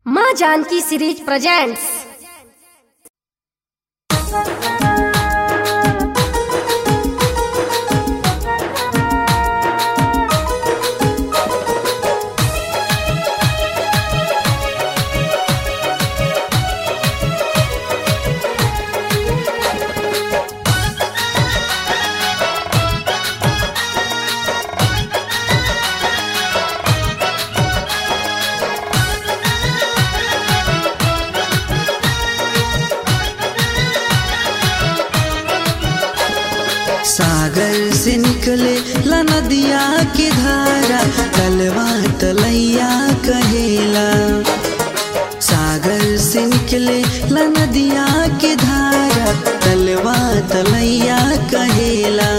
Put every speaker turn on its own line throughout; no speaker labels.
माँ Janaki series presents
सागर से निकले ला नदिया के धारा तलवा तलैया कहेला सागर से निकले ला नदिया के धारा तलवा तलैया कहेला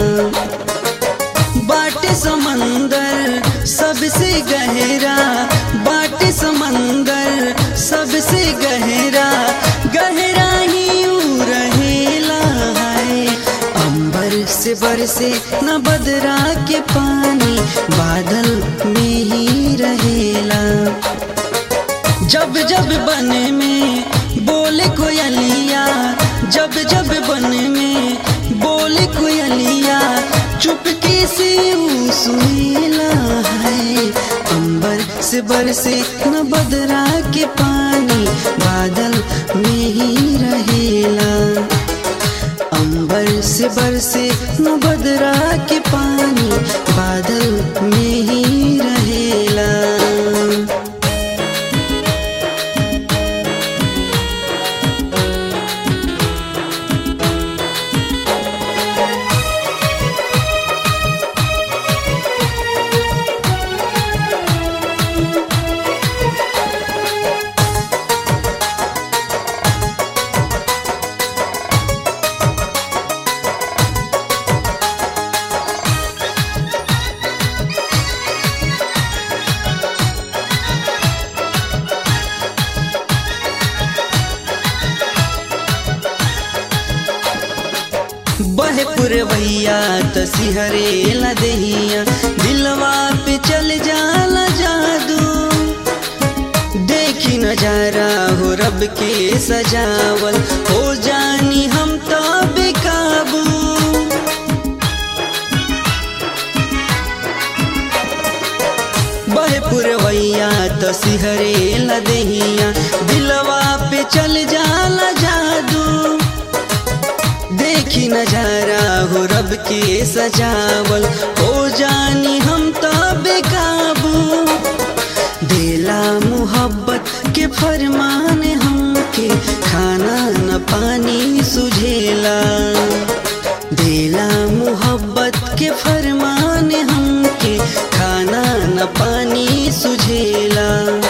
बाटे समंदर सबसे गहरा बाटे समंदर सबसे गहरा गहरा ही ऊ रहेला है अंबर से बरसे न बदरा के पानी बादल में ही रहेला जब जब बन में बोले कोयलिया जब जब बन में बोले कोयलिया चुपके से ऊ सुनेला है अंबर से बरसे न बदरा के पानी बादल में ही रहेला अंबर से बरसे न बदरा के पानी बादल में ही रहेला बहे पुरवैया त सिहरे ला दहिया दिलवा पे चल जाला जादू देखी नजारा हो रब के सजावल हो जानी हम तो बेकाबू बहे पुरवैया त सिहरे ला दहिया दिलवा पे चल जाला जादू देखी नजारा हो रब के सजावल हो जानी हम तो बेकाबू देला मोहब्बत के फरमान हमके खाना न पानी सुझेला देला मोहब्बत के फरमान हमके खाना न पानी सुझेला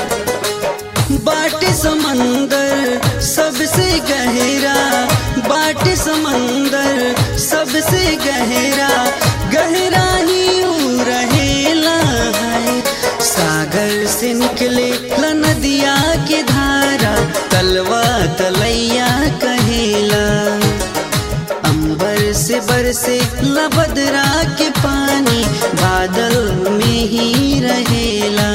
बाटे समंदर सबसे गहरा बाटे समंदर सबसे गहरा गहरा ही ऊ रहेला है सागर से निकले ला नदिया के धारा तलवा तलैया कहेला अंबर से बरसे ला बदरा के पानी बादल में ही रहेला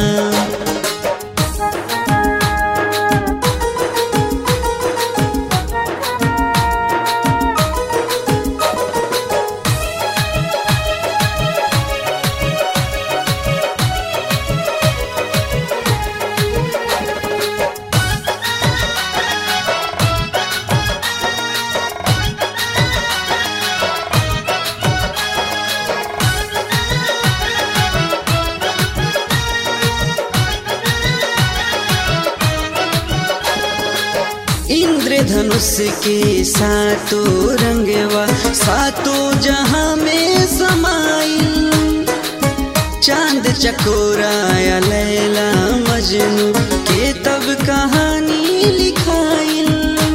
इंद्रधनुष के सातो रंगवा सातो जहां में समाइल चांद चकोरा या लैला मजनू के तब कहानी लिखाइल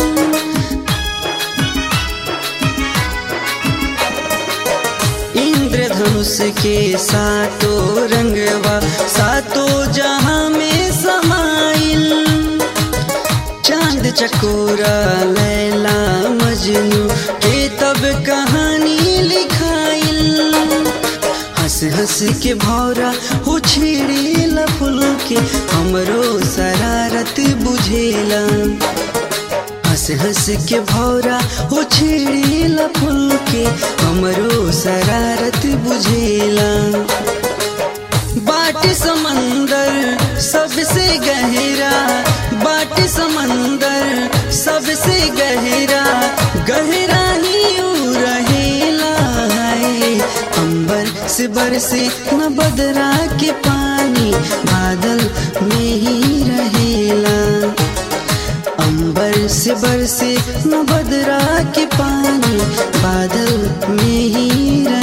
इंद्रधनुष के सातो रंगवा सातो जहां में समाइल चांद चकोरा लैला मजनू के तब कहानी लिखाइल हंस हंस के भौरा हो छेड़े फुल के हमरो शरारत बुझेला हंस हंस के भौरा हो छेड़ेला फूल के हमरो शरारत बुझेला बाट समंदर सबसे गहरा बाट समंदर सबसे गहरा गहरा ही ऊ रहेला है अंबर से बरसे न बदरा के पानी बादल में ही रहेला अंबर से बरसे न बदरा के पानी बादल में ही रहेला